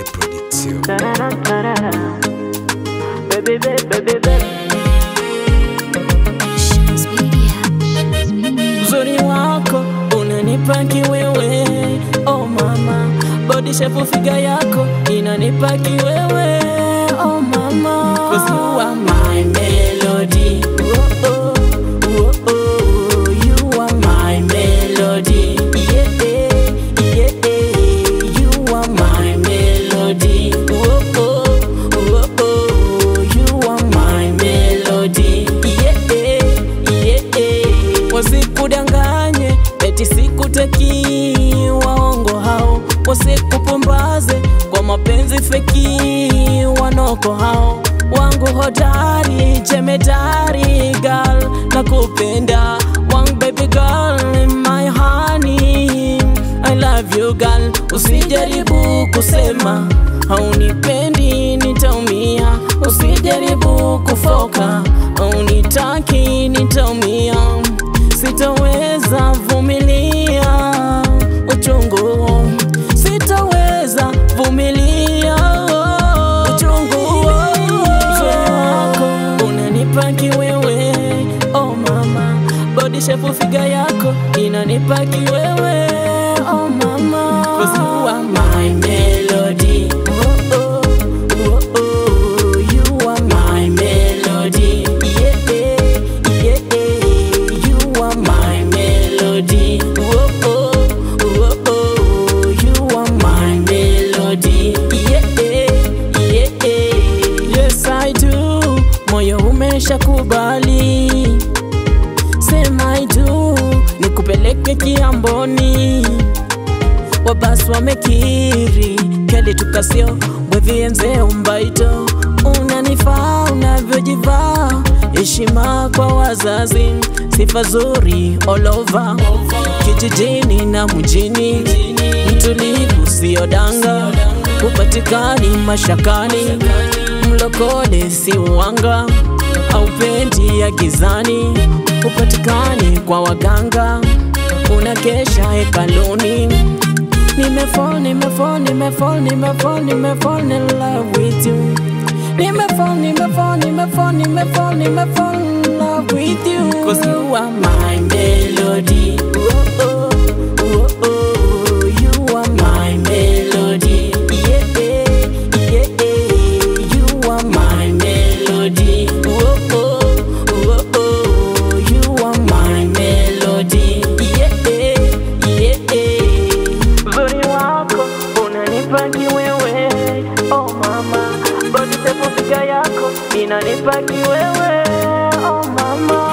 Production. Baby, baby, baby, baby. Uzuri wako unanipa kiwewe, oh mama, body shape figa yako inanipa kiwewe, oh mama, 'Cause you are my melody, oh oh, oh oh, you are my melody, yeah yeah, you are my melody, oh oh, oh oh, you are my melody, yeah yeah, wasikudanganye eti sikutaki, waongo hao wasikupumbaze kwa mapenzi feki, wanoko hao wangu hodari, jemedari girl, nakupenda wangu baby girl, my honey I love you girl, usijaribu kusema haunipendi, nitaumia. Usijaribu kufoka haunitaki, nitaumia. Sitaweza vumilia uchungu, sitaweza vumilia uchungu. Uzuri wako unanipa kiwewe, oh mama, body shape figa yako inanipa kiwewe, oh mama, 'Cause you are my melody, oh oh, oh oh, you are my melody, yeah yeah, you are my melody, oh oh, oh oh, you are my melody, yeah yeah, yes I do, moyo umesha kubali sema I do, nikupeleke kiamboni wabasi wamekiri keli tukasio wevienze umbaito unanifaa unavyojivaa heshima kwa wazazi sifa zuri all over kijijini na mjini mtulivu siodanga upatikani mashakani mlokole si uwanga aupendi ya gizani upatikani kwa waganga unakesha hekaluni Nimefall, nimefall, nimefall, nimefall, nimefall in love with you. Nimefall, nimefall, nimefall, nimefall, nimefall in love with you. Cause you are my melody. Oh, oh, oh, oh, you are my melody. Yeah, yeah, you are my melody. Oh, oh, oh, oh, you are my melody. Yeah, yeah. Uzuri wako unanipa kiwewe, oh mama, body shape figa yako inanipa kiwewe, oh mama.